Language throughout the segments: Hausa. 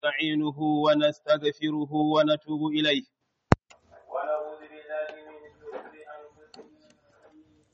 ونستعينه ونستغفره ونتوب إليه ونعوذ بالله من شرور أنفسنا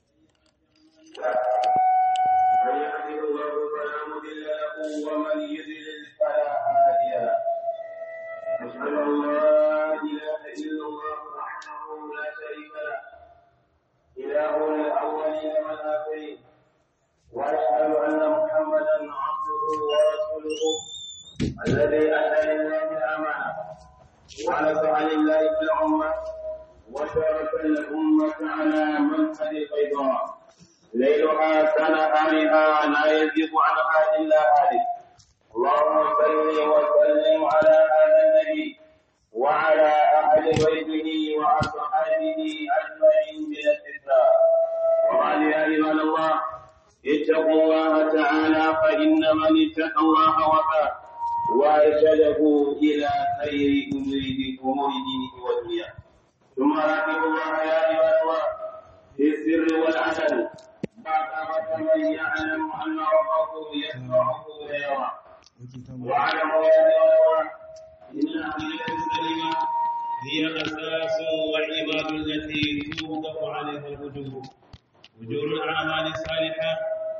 من يهده الله فلا مضل له ومن يضلل فلا هادي له أشهد أن لا إله إلا الله وحده لا شريك له إله الأولين والآخرين وأشهد أن محمدا عبده ورسوله الذي أتى لله الأمانة ونصح لله في الأمة وترك الأمة على منهج البيضاء ليلها كنهارها لا يزيغ عنها إلا هالك اللهم صل وسلم على هذا النبي وعلى أهل بيته وأصحابه أجمعين بلا استثناء وقال يا عباد الله اتقوا الله تعالى فإن من اتقى الله وفاه وارشده الى خير اموره امور دينه ودنياه ثم راقبوا الله يا عباد الله في السر والعلن بعد من يعلم ان ربه يسمعه ويرى واعلموا يا عباد الله ان العقيده السليمه هي اساس وعباد التي توضع عليها الوجوه وجوه الاعمال الصالحه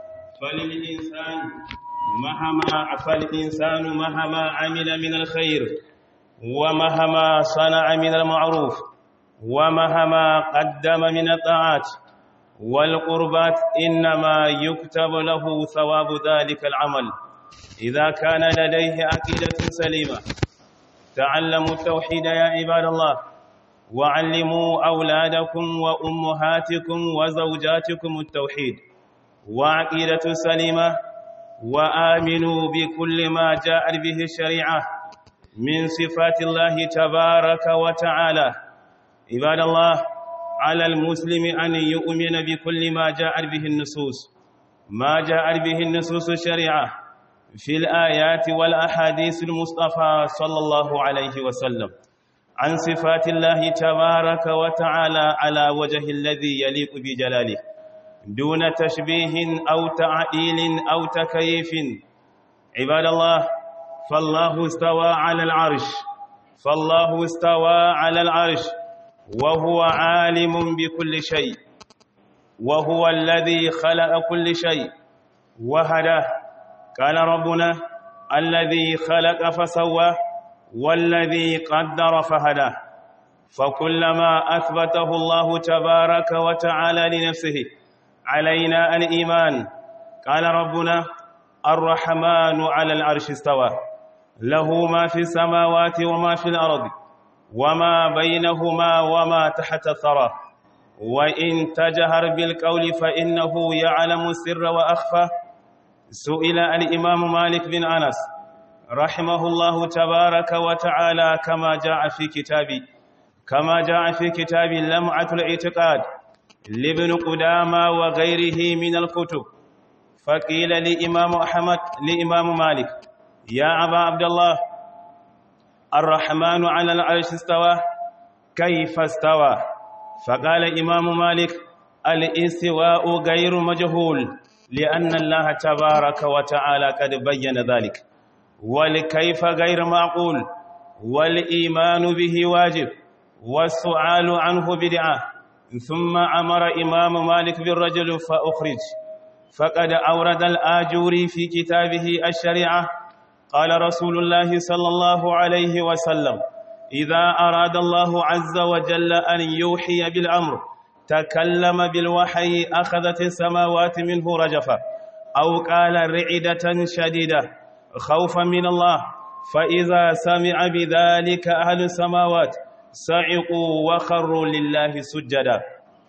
فللانسان مهما فالإنسان مهما عمل من الخير ومهما صنع من المعروف ومهما قدم من الطاعات والقربات إنما يكتب له ثواب ذلك العمل إذا كان لديه عقيدة سليمة تعلموا التوحيد يا عباد الله وعلموا أولادكم وأمهاتكم وزوجاتكم التوحيد وعقيدة سليمة وآمنوا بكل ما جاءت به الشريعة من صفات الله تبارك وتعالى عباد الله على المسلم أن يؤمن بكل ما جاءت به النصوص ما جاءت به النصوص الشريعة في الآيات والأحاديث المصطفى صلى الله عليه وسلم عن صفات الله تبارك وتعالى على وجه الذي يليق بجلاله دون تشبيه أو تعديل أو تكييف عباد الله فالله استوى على العرش فالله استوى على العرش وهو عالم بكل شيء وهو الذي خلق كل شيء وهداه قال ربنا الذي خلق فسوى والذي قدر فهداه فكلما أثبته الله تبارك وتعالى لنفسه علينا الإيمان قال ربنا الرحمن على العرش استوى له ما في السماوات وما في الأرض وما بينهما وما تحت الثرى وإن تجهر بالقول فإنه يعلم السر وأخفى سئل الإمام مالك بن أنس رحمه الله تبارك وتعالى كما جاء في كتابي كما جاء في كتاب لمعة الاعتقاد لابن قدامى وغيره من الكتب فقيل لإمام أحمد لإمام مالك يا أبا عبد الله الرحمن على العرش استوى كيف استوى فقال إمام مالك الاستواء غير مجهول لأن الله تبارك وتعالى قد بين ذلك والكيف غير معقول والإيمان به واجب والسؤال عنه بدعه ثم أمر إمام مالك بالرجل فأخرج فقد أورد الآجوري في كتابه الشريعة قال رسول الله صلى الله عليه وسلم إذا أراد الله عز وجل أن يوحي بالأمر تكلم بالوحي أخذت السماوات منه رجفة أو قال رعدة شديدة خوفا من الله فإذا سمع بذلك أهل السماوات صعقوا وخروا لله سجدا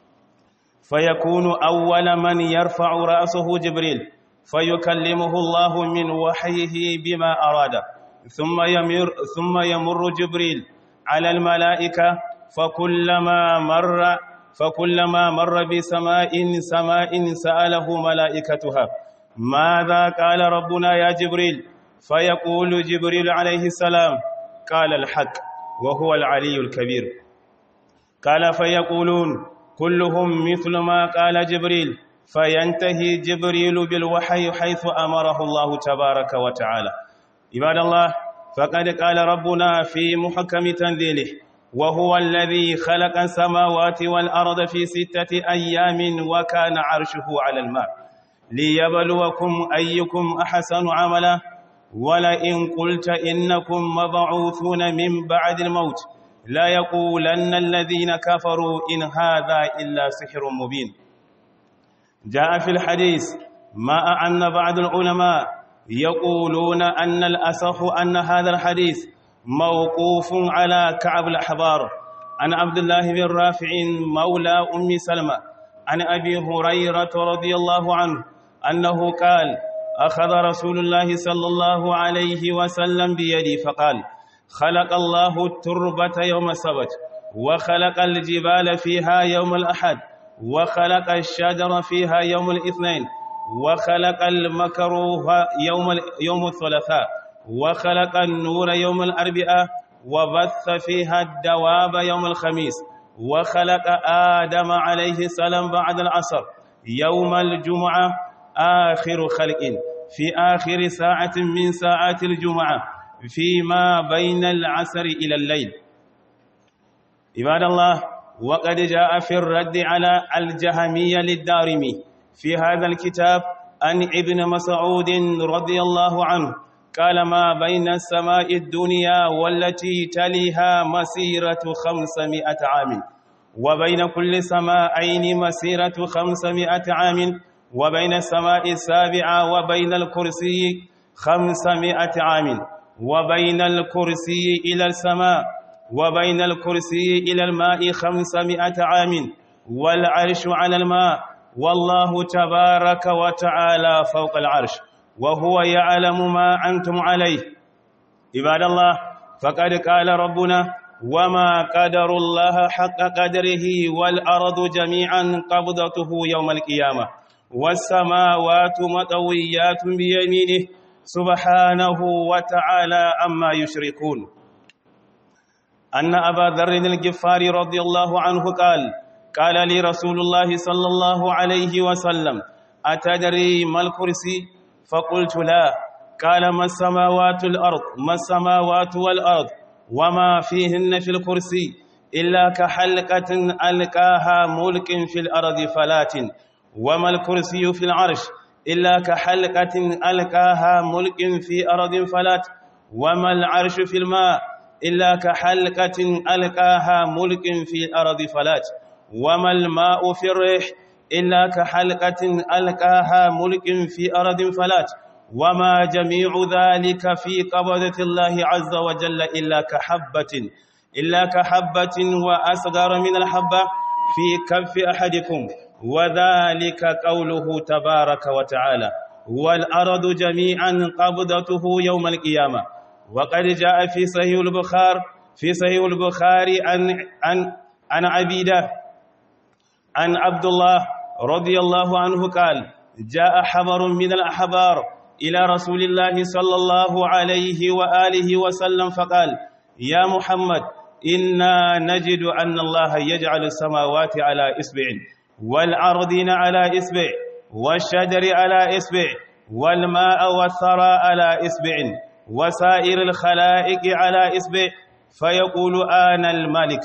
فيكون أول من يرفع رأسه جبريل فيكلمه الله من وحيه بما أراد ثم يمر, ثم يمر جبريل على الملائكة فكلما مر فكلما مر بسماء سماء سأله ملائكتها ماذا قال ربنا يا جبريل فيقول جبريل عليه السلام قال الحق وهو العلي الكبير قال فيقولون كلهم مثل ما قال جبريل فينتهي جبريل بالوحي حيث أمره الله تبارك وتعالى عباد الله فقد قال ربنا في محكم تنزيله وهو الذي خلق السماوات والأرض في ستة أيام وكان عرشه على الماء ليبلوكم أيكم أحسن عملا ولئن قلت إنكم مبعوثون من بعد الموت لا يقولن الذين كفروا إن هذا إلا سحر مبين جاء في الحديث ما أن بعض العلماء يقولون أن الأصح أن هذا الحديث موقوف على كعب الأحبار عن عبد الله بن رافع مولى أم سلمة عن أبي هريرة رضي الله عنه أنه قال أخذ رسول الله صلى الله عليه وسلم بيدي فقال خلق الله التربة يوم السبت وخلق الجبال فيها يوم الأحد وخلق الشجر فيها يوم الاثنين وخلق المكروه يوم يوم الثلاثاء وخلق النور يوم الأربعاء وبث فيها الدواب يوم الخميس وخلق آدم عليه السلام بعد العصر يوم الجمعة آخر خلق في آخر ساعة من ساعات الجمعة فيما بين العصر إلى الليل عباد الله وقد جاء في الرد على الجهمية للدارمي في هذا الكتاب عن ابن مسعود رضي الله عنه قال ما بين السماء الدنيا والتي تليها مسيرة خمسمائة عام وبين كل سماءين مسيرة خمسمائة عام وبين السماء السابعة وبين الكرسي خمسمائة عام وبين الكرسي إلى السماء وبين الكرسي إلى الماء خمسمائة عام والعرش على الماء والله تبارك وتعالى فوق العرش وهو يعلم ما أنتم عليه عباد الله فقد قال ربنا وما قدر الله حق قدره والأرض جميعا قبضته يوم القيامة والسماوات مطويات بيمينه سبحانه وتعالى عما يشركون أن أبا ذر الجفاري رضي الله عنه قال قال لي رسول الله صلى الله عليه وسلم أتدري ما الكرسي فقلت لا قال ما السماوات الأرض ما السماوات والأرض وما فيهن في الكرسي إلا كحلقة ألقاها ملك في الأرض فلات وما الكرسي في العرش إلا كحلقة ألقاها ملك في أرض فلات وما العرش في الماء إلا كحلقة ألقاها ملك في أرض فلات وما الماء في الريح إلا كحلقة ألقاها ملك في أرض فلات وما جميع ذلك في قبضة الله عز وجل إلا كحبة إلا كحبة وأصغر من الحبة في كف أحدكم وذلك قوله تبارك وتعالى والأرض جميعا قبضته يوم القيامة وقد جاء في صحيح البخار في صحيح البخاري عن عن عن عبيده عن عبد الله رضي الله عنه قال جاء حبر من الأحبار إلى رسول الله صلى الله عليه وآله وسلم فقال يا محمد إنا نجد أن الله يجعل السماوات على إسبع والأرضين على إسبع والشجر على إسبع والماء والثرى على إسبع وسائر الخلائق على إسبع فيقول أنا الملك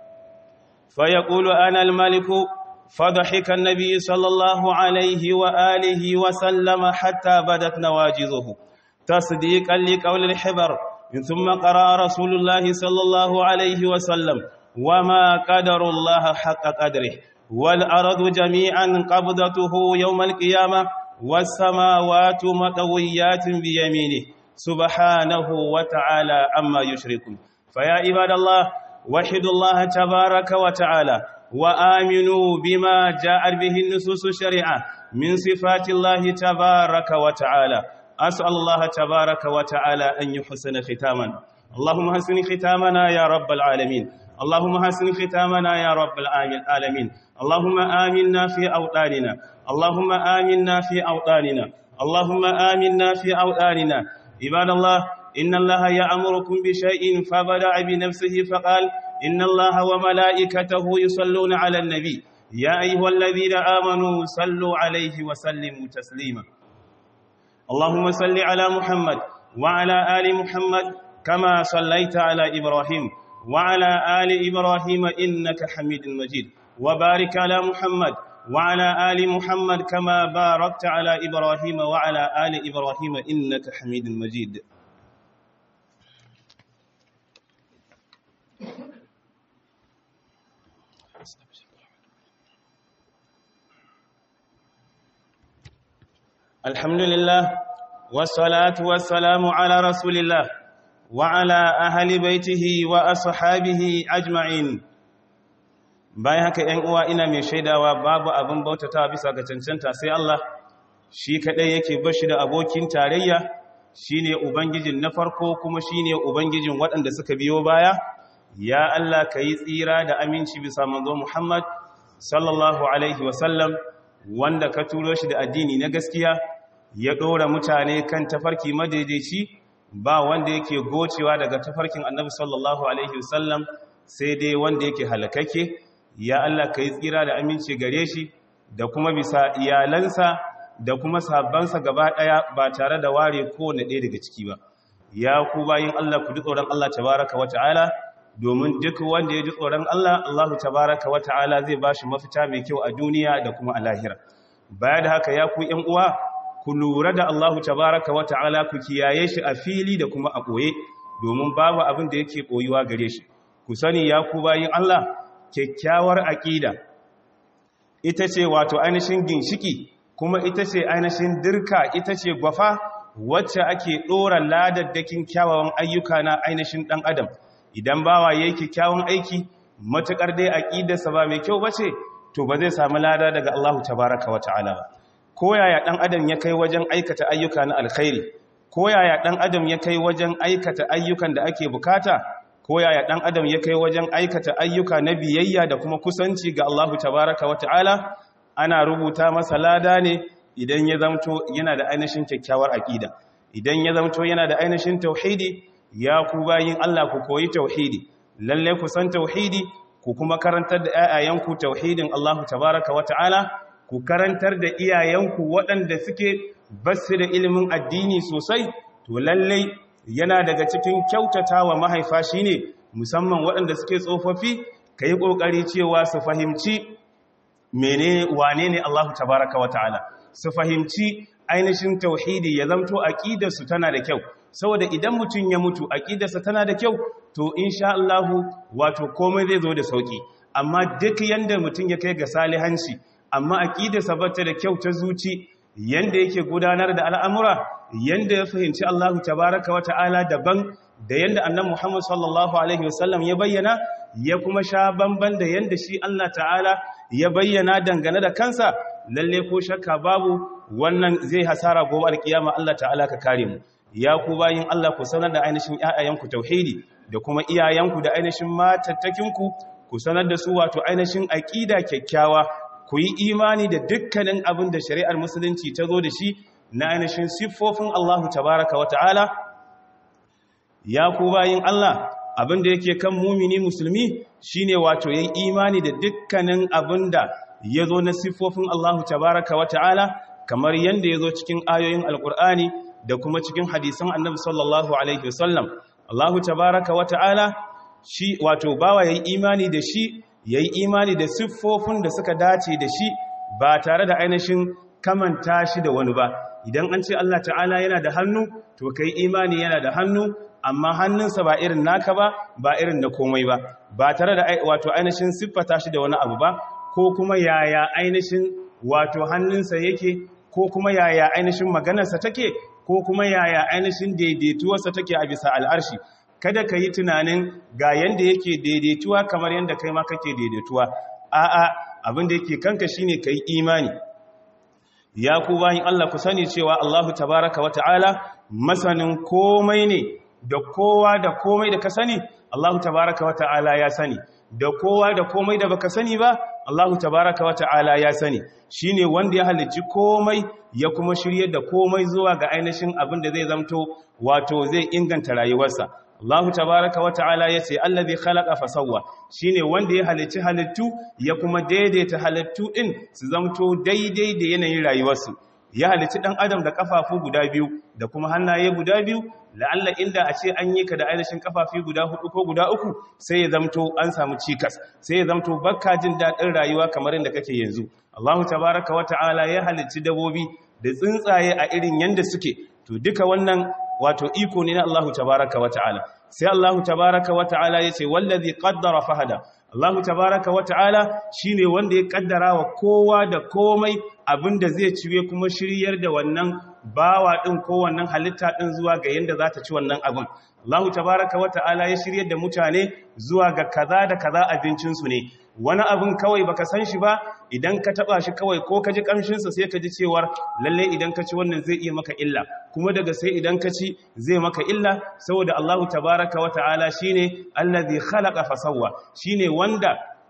فيقول أنا الملك فضحك النبي صلى الله عليه وآله وسلم حتى بدت نواجذه تصديقا لقول الحبر ثم قرأ رسول الله صلى الله عليه وسلم وما قدر الله حق قدره والأرض جميعا قبضته يوم القيامة والسماوات مطويات بيمينه سبحانه وتعالى عما يشركون فيا عباد الله وحدوا الله تبارك وتعالى وآمنوا بما جاءت به النصوص الشريعة من صفات الله تبارك وتعالى أسأل الله تبارك وتعالى أن يحسن ختاما اللهم حسن ختامنا يا رب العالمين اللهم حسن ختامنا يا رب العالمين اللهم آمنا في أوطاننا اللهم آمنا في أوطاننا اللهم آمنا في أوطاننا عباد الله إن الله يأمركم بشيء فبدأ بنفسه فقال إن الله وملائكته يصلون على النبي يا أيها الذين آمنوا صلوا عليه وسلموا تسليما اللهم صل على محمد وعلى آل محمد كما صليت على إبراهيم وعلى آل إبراهيم إنك حميد مجيد وبارك على محمد وعلى آل محمد كما باركت على إبراهيم وعلى آل إبراهيم إنك حميد مجيد الحمد لله والصلاة والسلام على رسول الله وعلى أهل بيته وأصحابه أجمعين bayan haka ‘yan uwa ina mai shaidawa babu abin bautata bisa ga cancanta sai Allah shi kaɗai yake bashi da abokin tarayya shi ne Ubangijin na farko kuma shi ne Ubangijin waɗanda suka biyo baya ya Allah ka yi tsira da aminci bisa manzo Muhammad sallallahu Alaihi wasallam wanda ka turo shi da addini na gaskiya ya ɗora mutane kan tafarki madaidaici ba wanda yake gocewa daga tafarkin annabi sallallahu Alaihi wasallam sai dai wanda yake halakake ya Allah ka yi tsira da aminci gare shi da kuma bisa iyalansa da kuma sahabbansa gaba ɗaya ba tare da ware kowane ɗaya daga ciki ba ya ku bayin Allah ku ji tsoron Allah tabaraka wa ta'ala domin duk wanda ya ji tsoron Allah Allah tabaraka wa ta'ala zai ba shi mafita mai kyau a duniya da kuma a lahira baya da haka ya ku ƴan uwa ku lura da Allah tabaraka wa ta'ala ku kiyaye shi a fili da kuma a ɓoye domin babu abin da yake ɓoyuwa gare shi ku sani ya ku bayin Allah kyakkyawar aƙida ita ce wato ainihin ginshiki kuma ita ce ainihin dirka ita ce gwafa wacce ake ɗora ladaddakin kyawawan ayyuka na ainihin ɗan adam idan bawa ya yi kyakkyawan aiki matuƙar dai aƙidarsa ba mai kyau ba ce to ba zai sami lada daga Allah tabaraka wa ta'ala ba ko yaya ɗan adam ya kai wajen aikata ayyuka na alkhairi ko yaya ɗan adam ya kai wajen aikata ayyukan da ake bukata ko yaya ɗan adam ya kai wajen aikata ayyuka na biyayya da kuma kusanci ga Allah tabaraka wa ta'ala ana rubuta masa lada ne idan ya zamto yana da ainihin kyakkyawar aƙida idan ya zamto yana da ainihin tauhidi ya ku bayin Allah ku koyi tauhidi lalle ku san tauhidi ku kuma karantar da ayayanku tauhidin Allah tabaraka wa ta'ala ku karantar da iyayenku waɗanda suke basu da ilimin addini sosai to lalle yana daga cikin kyautatawa mahaifa shine musamman waɗanda suke tsofaffi kai kokari cewa su fahimci mene wane ne Allah tabaraka wa ta'ala su fahimci ainihin tauhidi ya zamto aqidarsu tana da kyau saboda idan mutum ya mutu aqidarsa tana da kyau to insha Allah wato komai zai zo da sauki amma duk yanda mutum ya kai ga salihanci amma aqidarsa bata da kyau ta zuci yanda yake gudanar da al'amura yanda ya fahimci Allah tabaraka wa ta'ala daban da yanda annabi Muhammad sallallahu alaihi wasallam ya bayyana ya kuma sha bamban da yanda shi Allah ta'ala ya bayyana dangane da kansa lalle ko shakka babu wannan zai hasara gobe alkiyama Allah ta'ala ka kare mu ya ku bayin Allah ku sanar da ainihin ƴaƴayenku tauhidi da kuma iyayenku da ainihin matattakinku ku sanar da su wato ainihin aqida kyakkyawa ku yi imani da dukkanin abin da shari'ar musulunci ta zo da shi na ainihin siffofin Allah tabaraka wa ta'ala ya ku bayin Allah abin da yake kan mumini musulmi shine wato yayin imani da dukkanin abin da ya zo na siffofin Allah tabaraka wa ta'ala kamar yadda ya zo cikin ayoyin alkur'ani da kuma cikin hadisan annabi sallallahu alaihi wasallam Allah tabaraka wa ta'ala shi wato bawa yayi imani da shi yayi imani da siffofin da suka dace da shi ba tare da ainihin kamanta shi da wani ba idan an ce Allah ta'ala yana da hannu to kai imani yana da hannu amma hannunsa ba irin naka ba ba irin na komai ba ba tare da wato ainihin siffata shi da wani abu ba ko kuma yaya ainihin wato hannunsa yake ko kuma yaya ainihin maganarsa take ko kuma yaya ainihin daidaituwarsa take a bisa al'arshi kada ka yi tunanin ga yanda yake daidaituwa kamar yanda kai ma kake daidaituwa a'a abin da yake kanka shine kai imani ya ku bayin Allah ku sani cewa Allahu tabaraka wa ta'ala masanin komai ne da kowa da komai da ka sani Allahu tabaraka wa ta'ala ya sani da kowa da komai da baka sani ba Allahu tabaraka wa ta'ala ya sani shine wanda ya halicci komai ya kuma shirye da komai zuwa ga ainihin abin da zai zamto wato zai inganta rayuwarsa Allahu tabaraka wa ta'ala yace allazi khalaqa fa sawwa shine wanda ya halicci halittu ya kuma daidaita halittu din su zamto daidai da yanayin rayuwarsu ya halicci dan adam da kafafu guda biyu da kuma hannaye guda biyu la'alla inda a ce an yi ka da ainihin kafafi guda hudu ko guda uku sai ya zamto an samu cikas sai ya zamto bakka jin daɗin rayuwa kamar yadda kake yanzu Allahu tabaraka wa ta'ala ya halicci dabobi da tsuntsaye a irin yanda suke to duka wannan wato iko ne na Allahu tabaraka wa ta'ala sai Allahu tabaraka wa ta'ala yace wallazi qaddara fahada Allahu tabaraka wa ta'ala shine wanda ya kaddara wa kowa da komai abinda zai ciwe kuma shiryar da wannan bawa din ko wannan halitta din zuwa ga yanda za ta ci wannan abin Allahu tabaraka wa ta'ala ya shiryar da mutane zuwa ga kaza da kaza abincin su ne wani abin kawai baka san shi ba idan ka taba shi kawai ko ka ji kamshinsa sai ka ji cewar lalle idan ka ci wannan zai iya maka illa kuma daga sai idan ka ci zai maka illa saboda Allahu tabaraka wa ta'ala shine allazi khalaqa fasawwa shine wanda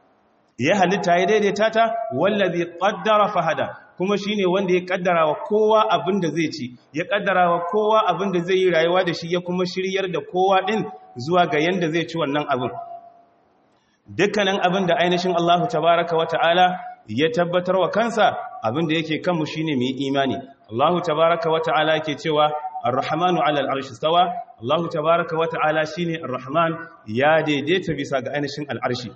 ya halitta ya daidaita ta wallazi qaddara fahada kuma shine wanda ya kaddara wa kowa abin da zai ci ya kaddara wa kowa abin da zai yi rayuwa da shi ya kuma shiryar da kowa din zuwa ga yanda zai ci wannan abin dukkanin abin da ainihin Allah tabaraka wa ta'ala ya tabbatar wa kansa abin da yake kanmu shine mu yi imani Allah tabaraka wa ta'ala yake cewa ar-rahmanu 'ala al-arshi stawa Allah tabaraka wa ta'ala shine ar-rahman ya daidaita bisa ga ainihin al-arshi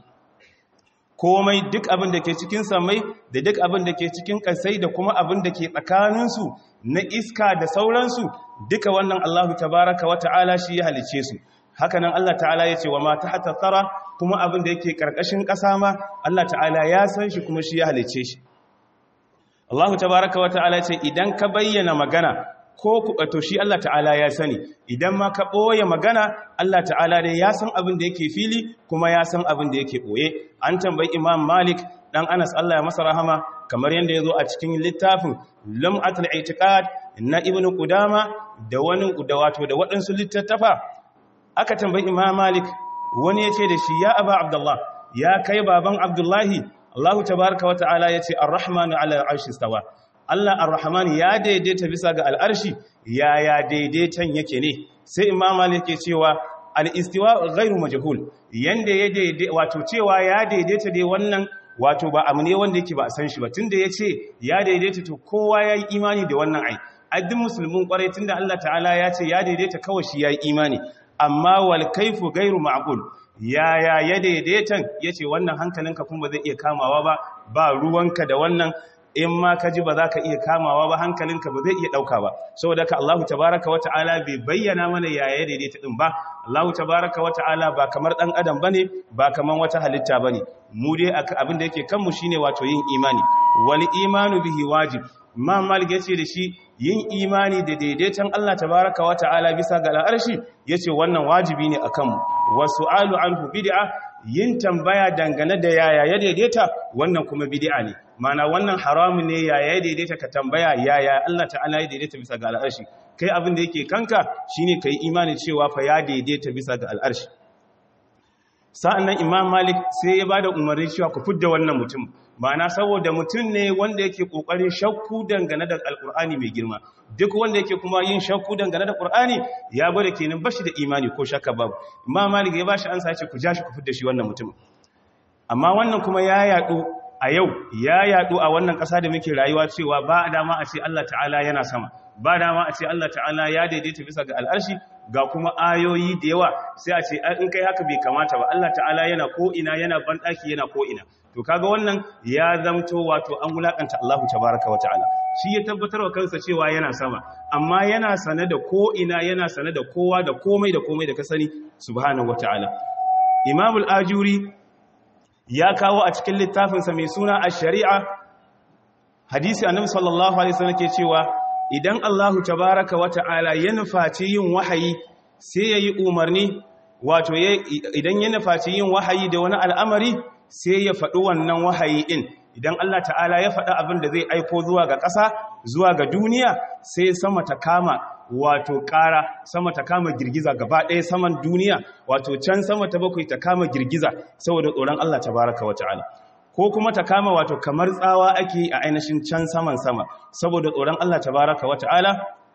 komai duk abin da ke cikin samai da duk abin da ke cikin kasai da kuma abin da ke tsakaninsu na iska da sauransu duka wannan Allah tabaraka wa ta'ala shi ya halice su hakanan Allah ta'ala ya ce wa ma tahta tsara kuma abin da yake karkashin ƙasa ma Allah ta'ala ya san shi kuma shi ya halice shi Allah tabaraka wa ta'ala ya ce idan ka bayyana magana ko ku to shi Allah ta'ala ya sani idan ma ka boye magana Allah ta'ala ne ya san abin da yake fili kuma ya san abin da yake boye an tambayi Imam Malik dan Anas Allah ya masa rahama kamar yanda yazo a cikin littafin Lum'atul I'tiqad na Ibn Qudama da wani da wato da waɗansu littattafa aka tambayi imam malik wani ya ce da shi ya aba abdullah ya kai baban abdullahi allahu tabaraka wa ta'ala ya ce arrahmanu ala al'arshi stawa allah arrahman ya daidaita bisa ga al'arshi ya ya daidaitan yake ne sai imam malik ya cewa al'istiwa gairu majahul yanda ya daidai wato cewa ya daidaita dai wannan wato ba abu ne wanda yake ba a san shi ba tunda ya ce ya daidaita to kowa ya yi imani da wannan ai addin musulmin kwarai tunda allah ta'ala ya ce ya daidaita kawai shi ya yi imani amma wal kaifu gairu ma'qul yaya ya daidaitan yace wannan hankalinka kuma zai iya kamawa ba ba ruwanka da wannan in ma ka ji ba za ka iya kamawa ba hankalinka ba zai iya ɗauka ba saboda ka Allahu tabaraka wa ta'ala bai bayyana mana yaya ya daidaita ɗin ba Allahu tabaraka wa ta'ala ba kamar ɗan adam ba ne ba kamar wata halitta ba ne mu dai abin da yake kanmu shine wato yin imani wal imanu bihi wajib Imam Malik yace da shi yin imani da daidaiton Allah tabaraka wa ta'ala bisa ga al'arshi yace wannan wajibi ne akan mu wasu'alu anhu bid'a yin tambaya dangane da yaya ya daidaita wannan kuma bid'a ne mana wannan haramun ne yaya ya daidaita ka tambaya yaya Allah ta'ala ya daidaita bisa ga al'arshi kai abin da yake kanka shine kai imani cewa fa ya daidaita bisa ga al'arshi sa'annan Imam Malik sai ya bada umarni cewa ku fidda wannan mutum ma'ana saboda mutum ne wanda yake kokarin shakku dangane da alkur'ani mai girma duk wanda yake kuma yin shakku dangane da qur'ani ya gwada kenan bashi da imani ko shakka babu imam malik ya bashi ansa ce ku ja shi ku fidda shi wannan mutum amma wannan kuma ya yadu a yau ya yadu a wannan kasa da muke rayuwa cewa ba dama a ce Allah ta'ala yana sama ba dama a ce Allah ta'ala ya daidaita bisa ga al'arshi ga kuma ayoyi da yawa sai a ce in kai haka bai kamata ba Allah ta'ala yana ko ina yana bandaki yana ko ina to kaga wannan ya zamto wato an wulakanta Allahu tabaraka wa ta'ala shi ya tabbatar wa kansa cewa yana sama amma yana sane da ko ina yana sane da kowa da komai da komai da ka sani subhanahu wa ta'ala Imam al-Ajuri ya kawo a cikin littafinsa mai suna ash-shari'a hadisi annabi sallallahu alaihi wasallam ke cewa idan Allahu tabaraka wa ta'ala ya nufaci yin wahayi sai yayi umarni wato idan ya nufaci yin wahayi da wani al'amari sai ya faɗi wannan wahayi ɗin idan Allah ta'ala ya faɗi abin da zai aiko zuwa ga ƙasa zuwa ga duniya sai sama ta kama wato ƙara sama ta kama girgiza gaba ɗaya saman duniya wato can sama ta bakwai ta kama girgiza saboda tsoron Allah ta baraka wa ta'ala ko kuma ta kama wato kamar tsawa ake a ainihin can saman sama saboda tsoron Allah ta baraka wa ta'ala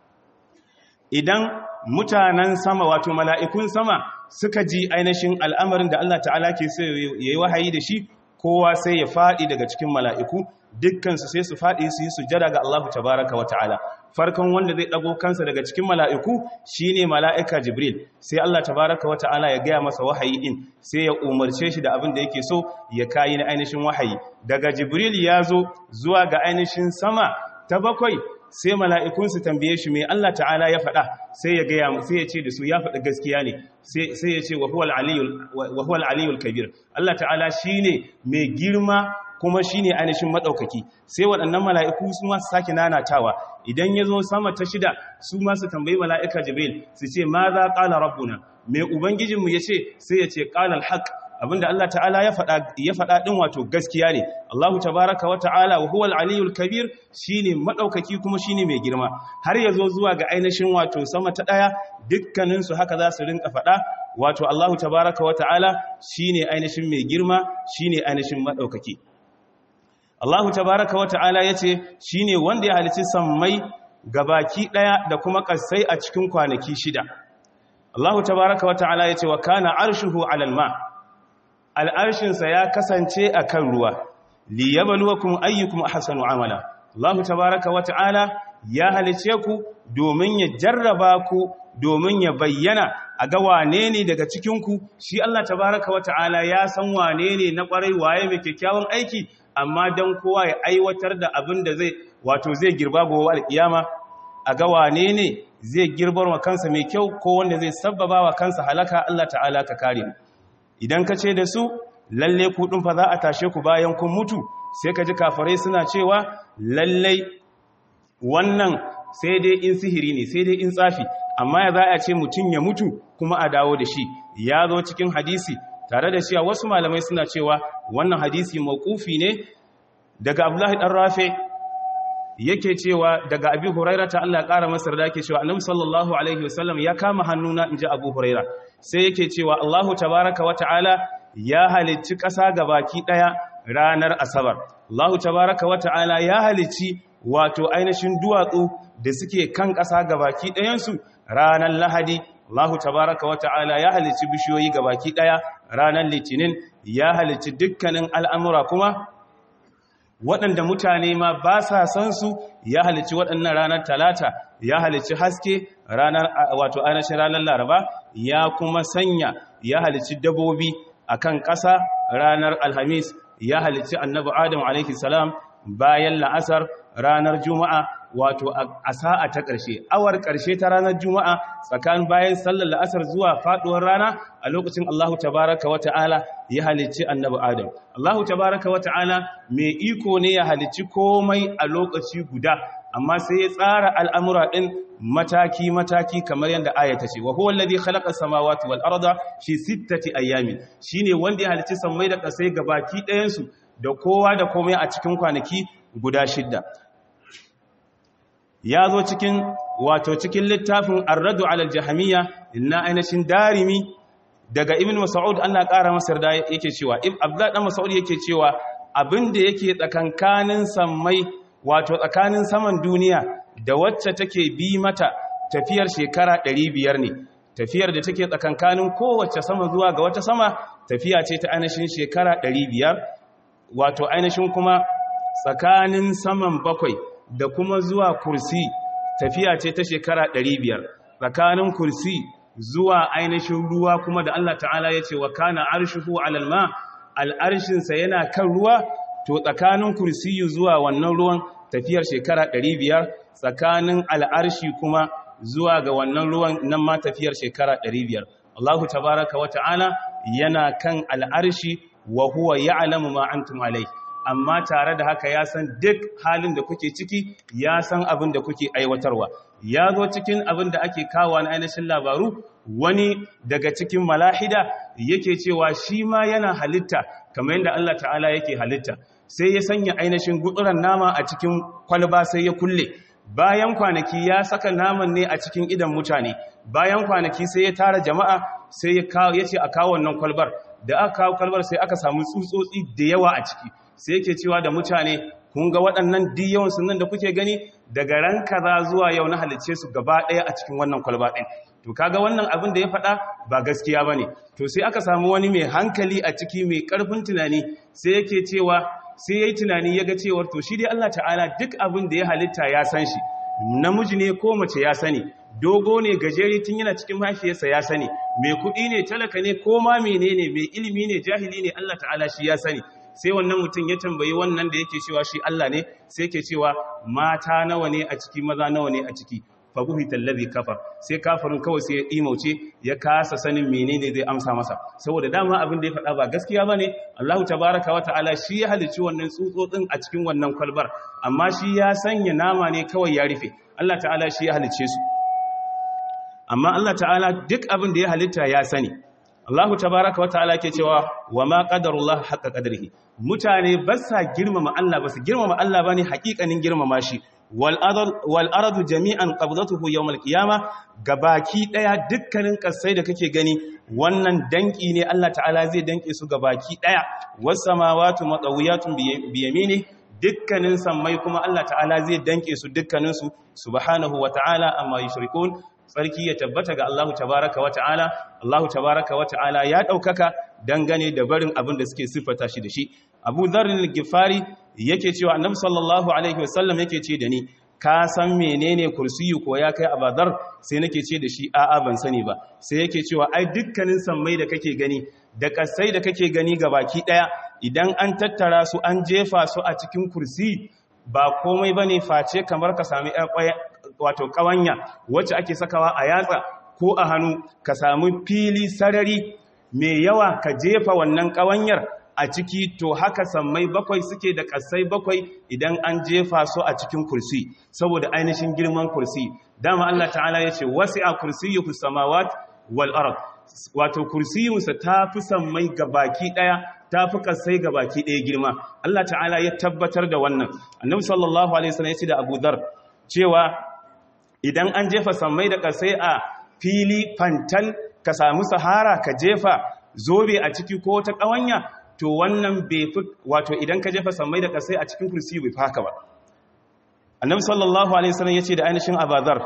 idan mutanen sama wato mala'ikun sama suka ji ainihin al'amarin da Allah ta'ala ke sai ya yi wahayi da shi kowa sai ya faɗi daga cikin mala'iku dukkansu sai su faɗi su yi sujjada ga Allah tabaraka wata'ala farkon wanda zai ɗago kansa daga cikin mala'iku shine mala'ika jibril sai Allah tabaraka wata'ala ya gaya masa wahayi din sai ya umarce shi da abin da yake so ya kayi na ainihin wahayi daga jibril ya zo zuwa ga ainihin sama ta bakwai sai mala'ikun su tambaye shi mai Allah ta'ala ya faɗa sai ya gaya sai ya ce da su ya faɗi gaskiya ne sai ya ce wa huwal aliyul kabir Allah ta'ala shine mai girma kuma shine ainihin maɗaukaki sai waɗannan mala'iku su ma su sake nanatawa idan ya zo sama ta shida su ma su tambayi mala'ika jibril su ce ma za ƙala rabbuna mai ubangijinmu ya ce sai ya ce ƙalal haƙ abinda Allah ta'ala ya faɗa ɗin wato gaskiya ne Allahu tabaraka wa ta'ala wa huwal aliyul kabir shine madaukaki kuma shine mai girma har yazo zuwa ga ainihin wato sama ta daya dukkanin su haka za su rinka faɗa wato Allahu tabaraka wa ta'ala shine ainihin mai girma shine ainihin madaukaki Allahu tabaraka wa ta'ala yace shine wanda ya halici sammai gabaki daya da kuma kasai a cikin kwanaki shida Allahu tabaraka wa ta'ala yace wa kana arshuhu 'alal ma' al'arshinsa ya kasance a kan ruwa, liyabaluwakum ayyukum ahsanu amala. Allah tabaraka wa ta'ala ya halice ku domin ya jarraba ku domin ya bayyana a ga wane ne daga cikinku, shi Allah tabaraka wa ta'ala ya san wane ne na ƙwarai waye mai kyakkyawan aiki, amma don kowa ya aiwatar da abin da zai wato zai girba gowa alƙiyama a ga wane ne zai girbar wa kansa mai kyau ko wanda zai sabbaba wa kansa halaka Allah ta'ala ka kare mu. idan ka ce da su lalle kuɗin fa za a tashe ku bayan kun mutu sai ka ji kafarai suna cewa lalle wannan sai dai in sihiri ne sai dai in tsafi amma ya za a ce mutum ya mutu kuma a dawo da shi ya zo cikin hadisi tare da cewa wasu malamai suna cewa wannan hadisi mawqufi ne daga Abdullahi dan Rafi yake cewa daga Abi Hurairah ta Allah ya kara masa da yake cewa Annabi sallallahu alaihi wasallam ya kama hannuna inji Abu Hurairah sai yake cewa Allahu tabaraka wa ta'ala ya halicci ƙasa baki ɗaya ranar Asabar. Allahu tabaraka wa ta'ala ya halicci wato ainihin duwatsu da suke kan ƙasa baki ɗayansu ranar Lahadi. Allahu tabaraka wa ta'ala ya halicci bishiyoyi baki ɗaya ranar Litinin ya halicci dukkanin al'amura kuma waɗanda mutane ma ba sa san su ya halicci waɗannan ranar talata ya halicci haske ranar wato ainihin ranar laraba ya kuma sanya ya halicci dabobi akan ƙasa ranar alhamis ya halicci annabi adam alaihi salam bayan la'asar ranar juma'a wato a sa'a ta ƙarshe awar ƙarshe ta ranar juma'a tsakanin bayan sallar la'asar zuwa faɗuwar rana a lokacin Allahu tabaraka wa ta'ala ya halicci annabi Adam Allahu tabaraka wa ta'ala mai iko ne ya halicci komai a lokaci guda amma sai ya tsara al'amura ɗin mataki-mataki kamar yadda ayata ce wa huwa alladhi khalaqa samawati wal arda fi sittati ayyamin shine wanda ya halicci sammai da ƙasai gabaki ɗayan su da kowa da komai a cikin kwanaki guda shidda ya zo cikin wato cikin littafin arradu alal jahamiyya na ainihin darimi daga ibn mas'ud Allah ƙara masa da yake cewa abdullah dan mas'ud yake cewa abinda yake tsakankanin sammai wato tsakanin saman duniya da wacce take bi mata tafiyar shekara 500 ne tafiyar da take tsakankanin kowace sama zuwa ga wata sama tafiya ce ta ainihin shekara 500 wato ainihin kuma tsakanin saman bakwai da kuma zuwa kursi tafiya ce ta shekara 500 tsakanin kursi zuwa ainihin ruwa kuma da Allah ta'ala ya ce wa kana arshuhu alal ma al'arshinsa yana kan ruwa to tsakanin kursiyu zuwa wannan ruwan tafiyar shekara 500 tsakanin al'arshi kuma zuwa ga wannan ruwan nan ma tafiyar shekara 500 Allahu tabaraka wa ta'ala yana kan al'arshi wa huwa ya'lamu ma antum alayhi amma tare da haka ya san duk halin da kuke ciki ya san abin da kuke aiwatarwa ya zo cikin abin da ake kawo na ainihin labaru wani daga cikin malahida yake cewa shi ma yana halitta kamar yadda Allah ta'ala yake halitta sai ya sanya ainihin gutsuran nama a cikin kwalba sai ya kulle bayan kwanaki ya saka naman ne a cikin idan mutane bayan kwanaki sai ya tara jama'a sai ya ce a kawo wannan kwalbar da aka kawo kwalbar sai aka samu tsutsotsi da yawa a ciki sai yake cewa da mutane kun ga waɗannan diyawan sunan da kuke gani daga ran kaza zuwa yau na halicce su gaba ɗaya a cikin wannan kwalba ɗin to kaga wannan abin da ya faɗa ba gaskiya ba ne to sai aka samu wani mai hankali a ciki mai ƙarfin tunani sai yake cewa sai yayi tunani yaga cewar to shi dai Allah ta'ala duk abin da ya halitta ya san shi namiji ne ko mace ya sani dogo ne gajeri tun yana cikin mahaifiyarsa ya sani mai kuɗi ne talaka ne ko ma menene mai ilimi ne jahili ne Allah ta'ala shi ya sani sai wannan mutum ya tambayi wannan da yake cewa shi Allah ne sai yake cewa mata nawa ne a ciki maza nawa ne a ciki fabuhita allazi kafar sai kafirin kawai sai ya imauce ya kasa sanin menene zai amsa masa saboda dama abin da ya faɗa ba gaskiya bane Allahu tabaaraka wa ta'ala shi ya halicci wannan tsutsotsin a cikin wannan kwalbar amma shi ya sanya nama ne kawai ya rufe Allah ta'ala shi ya halicce su amma Allah ta'ala duk abin da ya halitta ya sani Allahu tabaaraka wa ta'ala ke cewa wa ma qadarullah haqqa qadrihi mutane ba sa girmama Allah ba su girmama Allah bane haƙiƙanin girmama shi wal'aradu jami'an ƙabzatuhu yau malkiyama ga baki ɗaya dukkanin ƙasai da kake gani wannan danƙi ne Allah ta'ala zai danƙe su ga baki ɗaya wasu samawatu matsawuyatun biyami ne dukkanin sammai kuma Allah ta'ala zai danƙe su dukkaninsu subhanahu wa ta'ala amma yi shirikun tsarki ya tabbata ga Allah tabaraka wa ta'ala Allah tabaraka wa ta'ala ya ɗaukaka dangane da barin abin da suke siffata shi da shi abu zarin gifari yake cewa annabi sallallahu alaihi wasallam yake ce da ni ka san menene kursiyu ko ya kai abadar sai nake ce da shi a'a ban sani ba sai yake cewa ai dukkanin sammai da kake gani da kasai da kake gani ga baki daya idan an tattara su an jefa su a cikin kursi ba komai bane face kamar ka sami wato kawanya wacce ake sakawa a yatsa ko a hannu ka samu fili sarari mai yawa ka jefa wannan kawanyar a ciki to haka sammai bakwai suke da kasai bakwai idan an jefa su a cikin kursi saboda ainihin girman kursi dama Allah ta'ala ya ce wasi'a kursiyyuhu samawat wal ard wato kursiyunsa ta fi sammai gabaki daya ta fi kasai gabaki daya girma Allah ta'ala ya tabbatar da wannan annabi sallallahu alaihi wasallam ya ce da Abu Dhar cewa idan an jefa sammai da kasai a fili fantal ka samu sahara ka jefa zobe a ciki ko ta kawanya to wannan bai fi wato idan ka jefa sammai da kasai a cikin kursi bai haka ba annabi sallallahu alaihi wasallam yace da ainihin abazar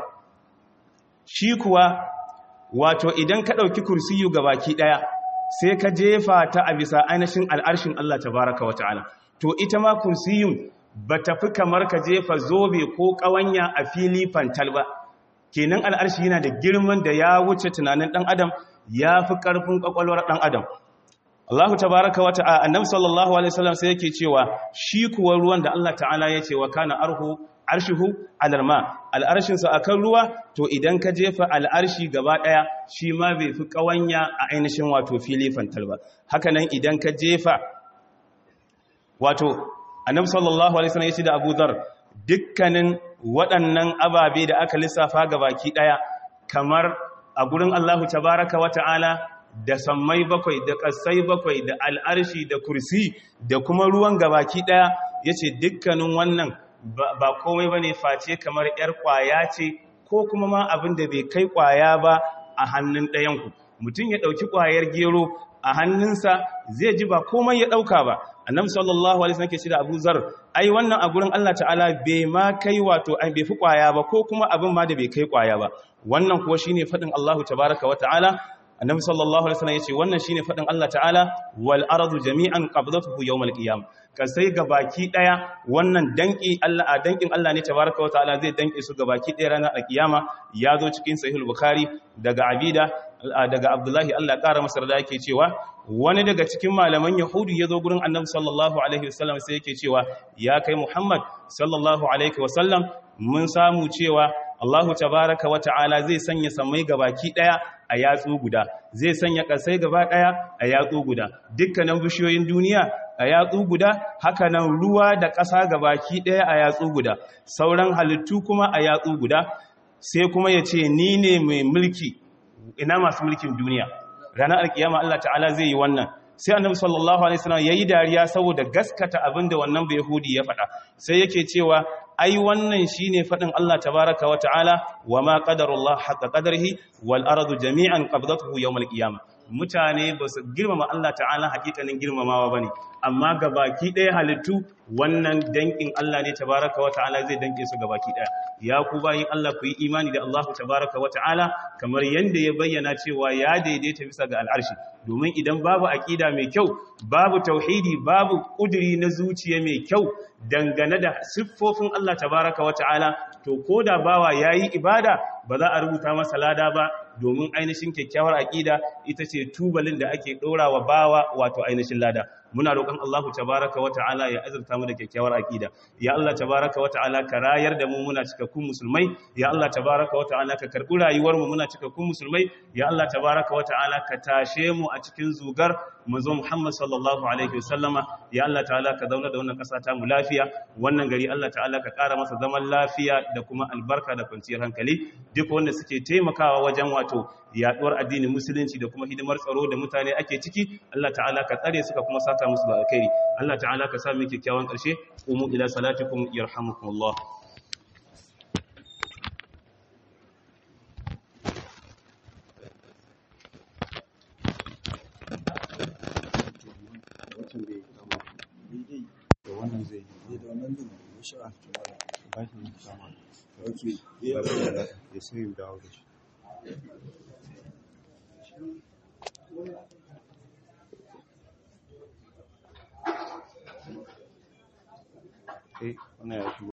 shi kuwa wato idan ka dauki kursiyu gabaki daya sai ka jefa ta a bisa ainihin al'arshin Allah tabaaraka wa ta'ala to ita ma kursiyun bata fi kamar ka jefa zobe ko kawanya a fili fantal ba kenan al'arshi yana da girman da ya wuce tunanin dan adam ya fi karfin kwakwalwar dan adam Allah tabaraka wa ta'ala annabi sallallahu alaihi wasallam sai yake cewa shi kuwa ruwan da Allah ta'ala ya ce wa kana arhu arshihu alal ma al'arshin sa akan ruwa to idan ka jefa al'arshi gaba daya shi ma bai fi kawanya a ainihin wato fili fantal ba haka nan idan ka jefa wato annabi sallallahu alaihi wasallam ya ce da Abu Dharr dukkanin waɗannan ababe da aka lissafa gabaki daya kamar a gurin Allah tabaraka wa ta'ala da sammai bakwai da ƙasai bakwai da al'arshi da kursi da kuma ruwan gabaki ɗaya ya ce dukkanin wannan ba komai ba ne face kamar ‘yar ƙwaya ce ko kuma ma abin da bai kai ƙwaya ba a hannun ɗayanku mutum ya ɗauki ƙwayar gero a hannunsa zai ji ba komai ya ɗauka ba annabi sallallahu alaihi wasallam ke ce da Abu Zar ai wannan a gurin Allah ta'ala bai ma kai wato ai bai fi ƙwaya ba ko kuma abin ma da bai kai ƙwaya ba wannan kuwa shine faɗin Allahu tabaraka wa ta'ala annabi sallallahu alaihi wasallam yace wannan shine fadin Allah ta'ala wal ardu jami'an qabdatuhu yawmal qiyam ka sai gabaki daya wannan danki Allah a dankin Allah ne tabaaraka wa ta'ala zai danke su gabaki daya ranar alkiyama ya zo cikin sahih bukhari daga abida daga abdullahi Allah ya kara masa da yake cewa wani daga cikin malaman yahudu ya zo gurin annabi sallallahu alaihi wasallam sai yake cewa ya kai muhammad sallallahu alaihi wasallam mun samu cewa Allahu tabaraka wa ta'ala zai sanya samai gabaki daya a yatsu guda zai sanya kasai gaba daya a yatsu guda dukkanin bishiyoyin duniya a yatsu guda hakanan ruwa da ƙasa gabaki daya a yatsu guda sauran halittu kuma a yatsu guda sai kuma ya ce ni ne mai mulki ina masu mulkin duniya ranar alkiyama Allah ta'ala zai yi wannan sai annabi sallallahu alaihi wasallam yayi dariya saboda gaskata abinda wannan bai yahudi ya faɗa sai yake cewa ai wannan shine fadin Allah tabaaraka wa ta'ala wama qadarullah haqqa qadarihi wal ardu jami'an qabdatuhu yawm al qiyamah mutane ba su girmama Allah ta'ala hakikanin girmamawa ba ne amma ga baki ɗaya halittu wannan dankin Allah ne tabaraka wa ta'ala zai danke su ga baki ɗaya ya ku bayin Allah ku yi imani da Allah tabaraka wa ta'ala kamar yadda ya bayyana cewa ya daidaita bisa ga al'arshi domin idan babu aƙida mai kyau babu tauhidi babu ƙuduri na zuciya mai kyau dangane da siffofin Allah tabaraka wa ta'ala to ko da bawa ya yi ibada ba za a rubuta masa lada ba domin ainihin kyakkyawar aƙida ita ce tubalin da ake ɗora wa bawa wato ainihin lada muna roƙon Allah tabaraka wa ta'ala ya azurta mu da kyakkyawar aƙida ya Allah tabaraka wa ta'ala ka rayar da mu muna cikakkun musulmai ya Allah tabaraka wa ta'ala ka karɓi rayuwar mu muna cikakkun musulmai ya Allah tabaraka wa ta'ala ka tashe mu a cikin zugar manzo Muhammad sallallahu alaihi wasallama ya Allah ta'ala ka zauna da wannan ƙasa ta mu lafiya wannan gari Allah ta'ala ka ƙara masa zaman lafiya da kuma albarka da kwanciyar hankali duk wanda suke taimakawa wajen wato yaduwar addinin musulunci da kuma hidimar tsaro da mutane ake ciki Allah ta'ala ka tsare suka kuma saka musu da alkhairi Allah ta'ala ka sa mu kyakkyawan ƙarshe umu ila salatikum yarhamukumullah wannan zai yi da wannan din ya sha ba shi ne kama okay ya sai mu dawo da shi eh wannan ya shigo